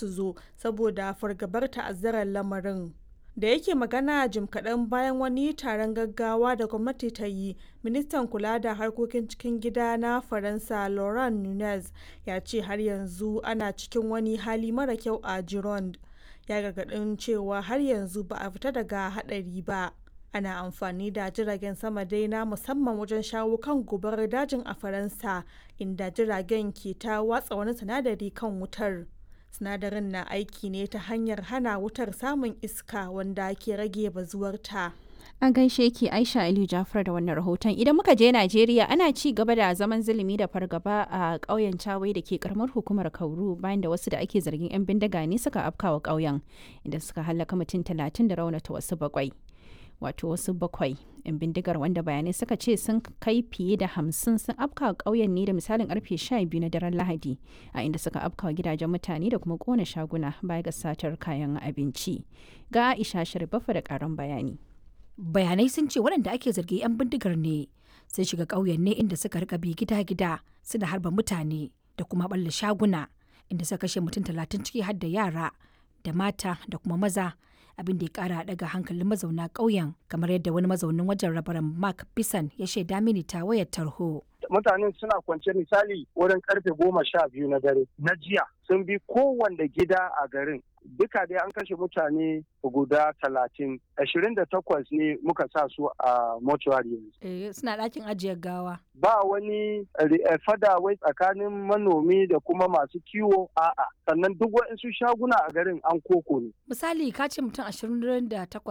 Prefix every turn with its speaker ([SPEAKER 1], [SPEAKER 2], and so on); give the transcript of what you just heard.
[SPEAKER 1] su zo saboda fargabar ta'azzarar lamarin. da yake magana jim kaɗan bayan wani taron gaggawa da gwamnati ta yi ministan kula da harkokin cikin gida na faransa laurent nunez ya ce har yanzu ana cikin wani hali mara kyau a gironde ya gargaɗin cewa har yanzu ba a fita daga haɗari ba ana amfani da jiragen sama dai na musamman wajen shawo kan gobarar dajin a faransa inda jiragen ke ta watsa wani sinadari kan wutar sinadarin na aiki ne ta hanyar hana wutar samun iska wanda ke rage bazuwarta.
[SPEAKER 2] An gaishe ki Aisha Aliyu Jafar da wannan rahoton. Idan muka je Najeriya ana ci gaba da zaman zulumi da fargaba a ƙauyen Cawai da ke karamar hukumar Kauru bayan da wasu da ake zargin 'yan bindiga ne suka afkawa ƙauyen inda suka hallaka mutum talatin da raunata wasu bakwai. wato wasu bakwai yan bindigar wanda bayanai suka ce sun kai fiye da hamsin sun afka ƙauyen ne da misalin karfe sha biyu na daren lahadi a inda suka afka gidajen mutane da kuma kona shaguna baya ga satar kayan abinci ga aisha sharifafa da karan bayani
[SPEAKER 3] bayanai sun ce waɗanda ake zargi 'yan bindigar ne sun shiga ƙauyen ne inda suka rika bi gida-gida suna harba mutane da kuma ɓalla shaguna inda suka kashe mutum talatin ciki har da yara da mata da kuma maza abin da ya kara daga hankalin mazauna ƙauyen kamar yadda wani mazaunin wajen rabaran mark bisan ya shaida mini ta wayar tarho
[SPEAKER 4] mutanen suna kwance misali wurin karfe goma sha biyu na dare na jiya sun bi kowanne gida a garin duka dai an kashe mutane guda talatin ashirin da takwas ne muka sa su a mortuary
[SPEAKER 3] yanzu. suna ɗakin ajiyar gawa.
[SPEAKER 4] Ba wani fada wai tsakanin manomi da kuma masu kiwo a'a sannan duk waɗansu shaguna a garin an koko ne.
[SPEAKER 3] Misali ka ce mutum ashirin da takwas